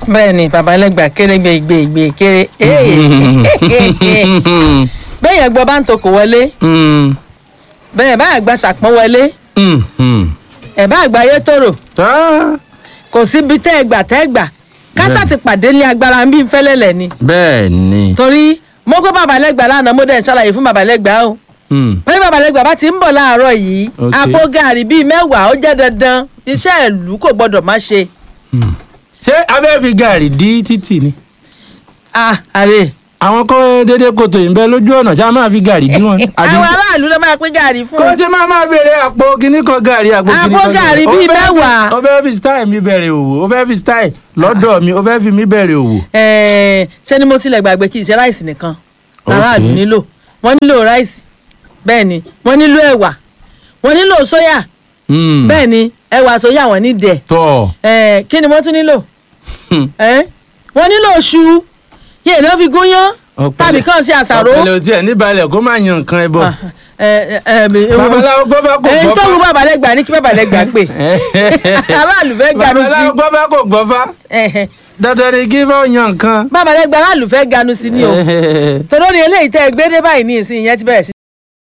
bẹ́ẹ̀ ni bàbá ẹlẹ́gbà kéré gbé gbé gbé kéré bẹ́ẹ̀ yẹn gbọ́ bá ń tokò wọlé Mm, bẹ́ẹ̀ bá àgbà ṣàpọ́n wọlé mm, mm. ẹ̀ bá àgbà yé tòrò Ah, kò síbi tẹ́ ẹ gbà tẹ́ ẹ gbà kásá ti pàdé ní agbára ń bí fẹ́lẹ́lẹ̀ ni bẹ́ẹ̀ ni. torí mo kó bàbá ẹlẹ́gbà lánàá mo dẹ̀ ń ṣàlàyé fún bàbá ẹlẹ́gbà o Mm, pé bàbá ẹlẹ́gbà bá ti ń bọ̀ láàárọ̀ yìí Ok. àpò gàrí bíi mẹ́wàá ó jẹ́ dandan iṣẹ́ ìlú kò gbọ́dọ̀ má ṣe mm. ṣé abẹ́ fi gàrí dí títì ni. ah àrè àwọn kọ́ dédé kòtò yìí ń bẹ lójú ọ̀nà ṣá máa fi gàrí dí wọn. Àbí- àwọn aráàlú ló máa pín gàrí fún kó un tí máa máa béèrè àpò kíní kan gàrí àpò kíní Àpò kan gàrí Ó bíi fẹ́ fi- mẹ́wàá. ó fẹ́ fi style mi bẹ̀rẹ̀ òwò ó fẹ́ fi style lọ́dọ̀ mi ó fẹ́ fi mi bẹ̀rẹ̀ òwò. Ẹ̀ẹ̀, ṣé ni mo tilẹ̀ gbàgbé kì í ṣe ráìsì nìkan aráàlú Ok. nílò wọ́n nílò ráìsì bẹ́ẹ̀ ni wọ́n nílò ẹ̀wà wọ́n nílò sóyà Mm. bẹ́ẹ̀ ni ẹ̀wà sóyà wọ́n ní dẹ̀ tọ́ Ẹ̀ẹ̀, kí ni wọ́n tún nílò Hmm. Ẹ̀ẹ̀, wọ́n nílò iṣu yìí náà fi gúnyán Ọ̀pẹ̀lẹ̀- tàbí kàn sí àṣàrò ọ̀pẹ̀lẹ̀ ò tiẹ̀ níbalẹ̀ kó má yan nǹkan ẹ bọ̀. Ẹ̀, ẹ̀, ẹ̀, babaláwo gbọ́ bá kò èyí gbọ́ tó wù fá. bàbá lẹ́gbàá ní kí bàbá lẹ́gbàá pè aráàlú fẹ́ ganu sí babaláwo gbọ́ bá kò gbọ́ fá. Ẹ̀hẹ̀, dandan ni kí fọ́ yan nǹkan. bàbá lẹ́gbàá aráàlú fẹ́ ganu sí ni o torí ó ní eléyìí tẹ́ ẹ gbé dé báyìí ní ìsìn yẹn ti bẹ̀rẹ̀ sí